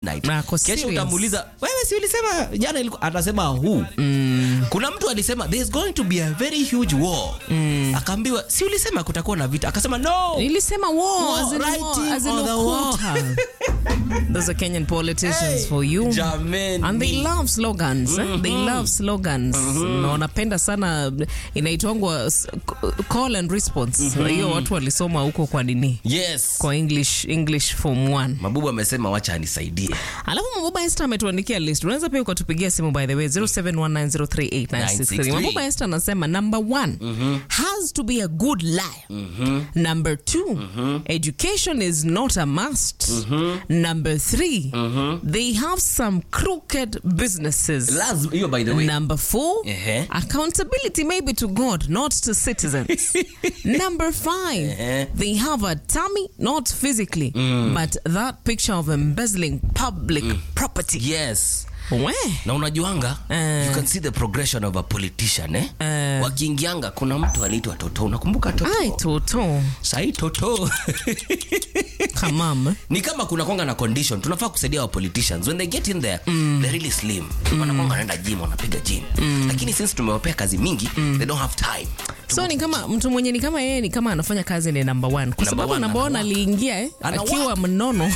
midnight Na ako kesho serious. utamuuliza wewe si ulisema jana ilikuwa atasema hu kuna mtu alisema there is going to be a very huge war akaambiwa si ulisema kutakuwa na vita akasema no Nilisema war, War, as in war, writing as in on the wall. ukuta. Those are Kenyan politicians Hey, for you. jameni. And they love slogans. eh? They love slogans. Na wanapenda sana inaitwangwa s- c- call and response. Hiyo watu walisoma huko kwa nini? yes Kwa English English form 1. mabubu amesema wacha anisaidie Alafu Mabuba Esther ametuandikia list. Unaweza pia ukatupigia simu by the way 0719038963. Mabuba Esther anasema number one has to be a good liar. Number two, education is not a must. Number three, they have some crooked businesses. lazima hiyo by the way Number four, Ehe. accountability maybe to God, not to citizens. Number five, Ehe. they have a tummy, not physically, but that picture of embezzling public property. yes We. na unajuanga Eh. you can see the progression of a politician eh? Eh. wakiingianga kuna mtu aliitwa toto unakumbuka toto Ai, Toto. sahii toto Kamam. ni kama kuna kwanga na condition tunafaa kusaidia wa politicians when they get in there they're really slim wanakwanga wanaenda gym wanapiga gym lakini since tumewapea kazi mingi they don't have time So ni kama mtu mwenye ni kama yeye ni kama anafanya kazi ni number one. Kwa Number sababu one, number one ana work. aliingia eh, Ana akiwa work. mnono.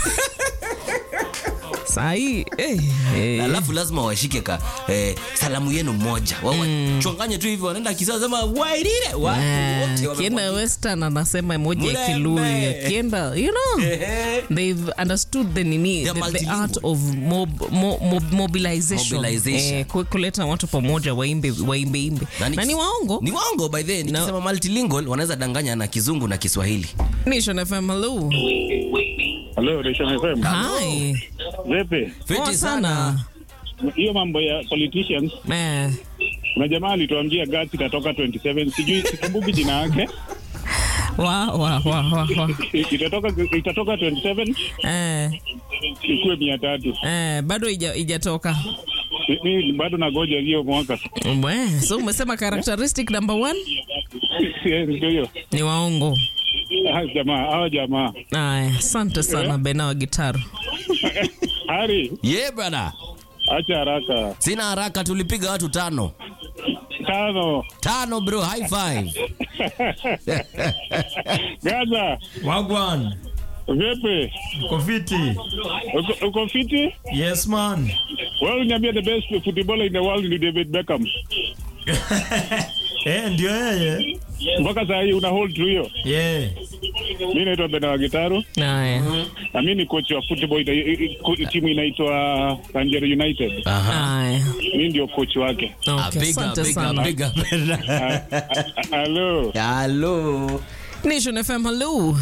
Sahii eh, eh. alafu lazima washike ka eh, salamu yenu moja wawachonganye tu hivyo wanaenda kisa sema wairire wa- wote Eh, Kienda wamemwagika. Western anasema emoji ya Mrembe. Kilui. Akienda, you know. Ehe. They've understood the nini They're the, the multilingual. art of mob, mo, mob, mobilization, Mobilization. Eh, ku- kuleta watu pamoja waimbe waimbe imbe Na ni- na ni waongo ni waongo by the way. nikisema multilingual wanaweza danganya na kizungu na kiswahili Nation FM hello Hello, Nation FM. hi Vipi? Fiti Poa sana Hiyo mambo ya politicians, eh kuna jamaa alituambia gati itatoka 27, sijui sikumbuki jina yake. wa wa wa wa, wa. Itatoka itatoka 27 eh ikuwe 300. eh bado ija- ijatoka Mimi bado nagoja hiyo mwaka. Bwe, so umesema characteristic number one Ndio hiyo. ni waongo Ah, jamaa, hao jamaa. aya asante sana bena wa gitaru Hari, ye brother acha haraka. sina haraka tulipiga watu tano Tano. tano bro high five Gaza, Wagwan, vipi? uko fiti? Uko- Uko fiti? Yes man. Wewe uniambia the best footballer in the world ni David Beckham. Eh, ndio yeye. Mpaka saa hii una hold tu hiyo. Yeah. Mimi naitwa Bena Gitaru. aya na mi ni coach wa football ina- i- i- ku- timu inaitwa Tanjero United. Aha. aya Mi ndio coach wake. Ah, okay big up, asante big up, sana big up. Ah, ah, Hello. Hello. Nation FM, hello.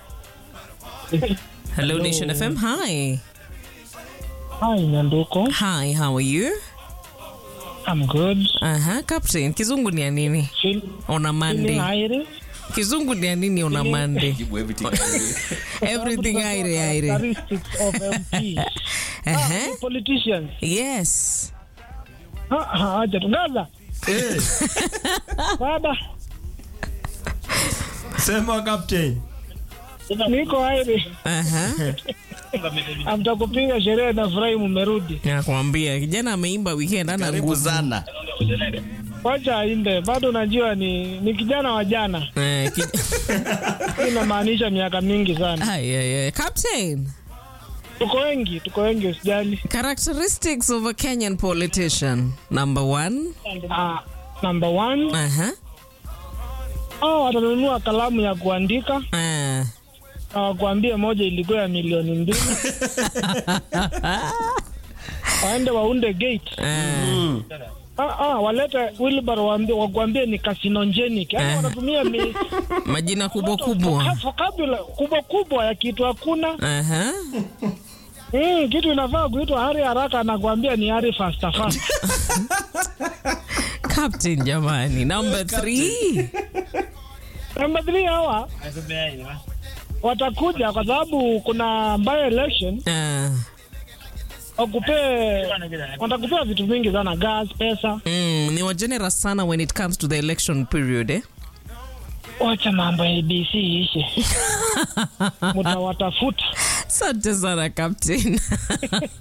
Hello, Nation FM. Hi. Hi, Nyanduko. Hi, how are you? I'm good. Aha, Captain. Kizungu ni ya nini? Feel, On a feeling Monday. aire. Kizungu ni ya nini on a Monday? Jibu everything. Everything aire aire. Characteristics of MP. Aha. Politicians. Yes. Ha, ha, acha tu. Gaza. Baba, Sema captain. niko aire. Aha. Amtakupiga sherehe na furahi mumerudi. Nakwambia kijana ameimba weekend ana Karibu nguvu. sana. Wacha ainde. Bado najua ni ni kijana wa jana. Eh, ki- Hii inamaanisha miaka mingi sana. Ay, ay, ay. Captain. Tuko wengi, tuko wengi usijali. Characteristics of a Kenyan politician. Number one. Ah, number one, Aha. hao watanunua kalamu ya kuandika Ah. na wakuambie moja ilikuwa ya milioni mbili. Waende waunde gate. Ah. Ah, ah, walete wheelbarrow waambie wakuambie ni carcinogenic. Yaani Eh. wanatumia mi Majina kubwa kubwa. vocabulary kubwa kubwa ya kitu hakuna. Aha. Mm, kitu inafaa kuitwa hari haraka anakuambia ni hari fasta fast. Captain jamani. Number three. Number three hawa watakuja kwa sababu kuna by election Ah. wakupee watakupea vitu vingi sana gas, pesa. Mm, ni wa generous sana when it comes to the election period eh? Wacha mambo ya ABC ishe. Mtawatafuta. Asante sana Captain.